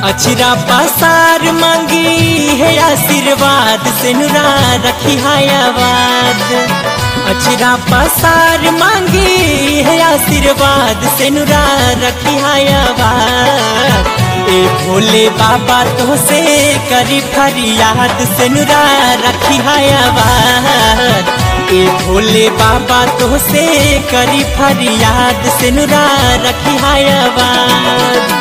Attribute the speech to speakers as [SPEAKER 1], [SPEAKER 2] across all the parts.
[SPEAKER 1] अचरा पसार मांगी है आशीर्वाद से नुरा रखी आवाद अचरा पसार मांगी है आशीर्वाद से नुरा रखी आवाद ए भोले बाबा तो से करी फरियाद से नुरा रखी आवाद ए भोले बाबा तो से करी फरियाद से नुरा रखी आवाद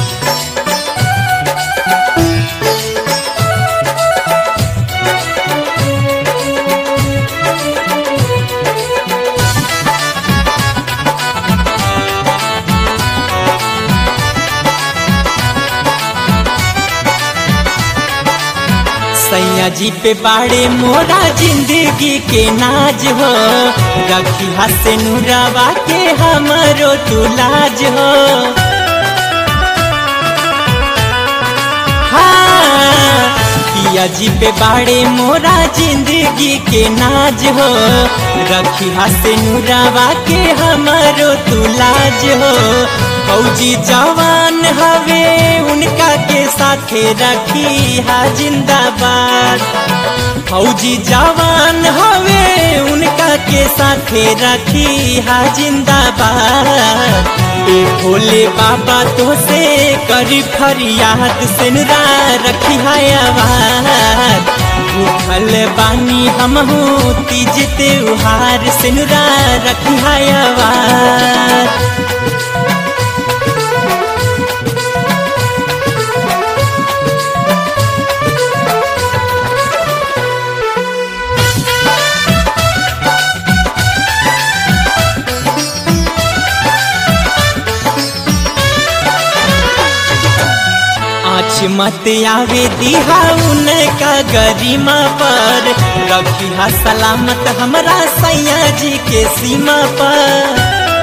[SPEAKER 1] सैया जी पे बाड़े मोरा जिंदगी के नाज हो रखी हसे नुरावा के हमरो तू लाज हो हाँ, पिया जी पे बाड़े मोरा जिंदगी के नाज हो रखी हसे नुरावा के हमरो तू लाज हो फौजी जवान हवे उनका के साथे रखी हा जिंदाबाद फौजी जवान हवे उनका के साथे रखी हा जिंदाबाद ए भोले बाबा तो से करी फरियाद से नुरा रखी आवाज उठल बानी हम तीज त्योहार से नुरा रखी आवाज आँच मत आवे दिहा उनका गरिमा पर रखी हा सलामत हमरा सैया जी के सीमा पर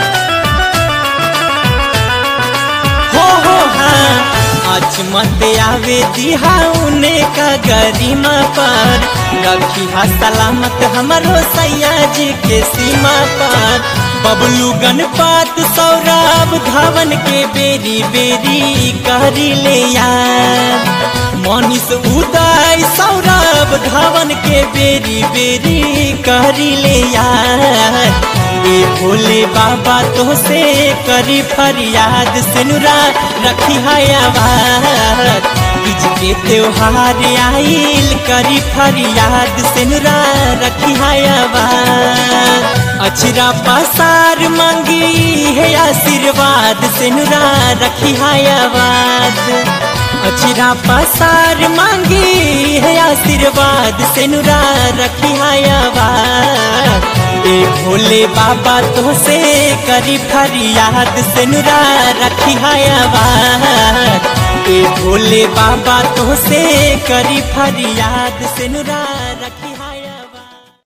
[SPEAKER 1] हो हो हाँ आज मत आवे दिहा उनका गरिमा पर रखी हा सलामत हमरो सैया जी के सीमा पर बबलू गणपत सौरभ धावन के बेरी बेरी करी ले यार मनीष उदय सौरभ धावन के बेरी बेरी करी ले यार ए भोले बाबा तो से करी फरियाद से नुरा रखी आवाज तीज के त्योहार आइल करी फरियाद से नुरा रखी आवाज अचरा पसार मांगी है आशीर्वाद से नुरा रखी आवाज अचरा पसार मांगी है आशीर्वाद से नुरा रखी आवाज ए भोले बाबा तो से करी फरियाद से नुरा रखी आवाज ए भोले बाबा तो से करी फरियाद से नुरा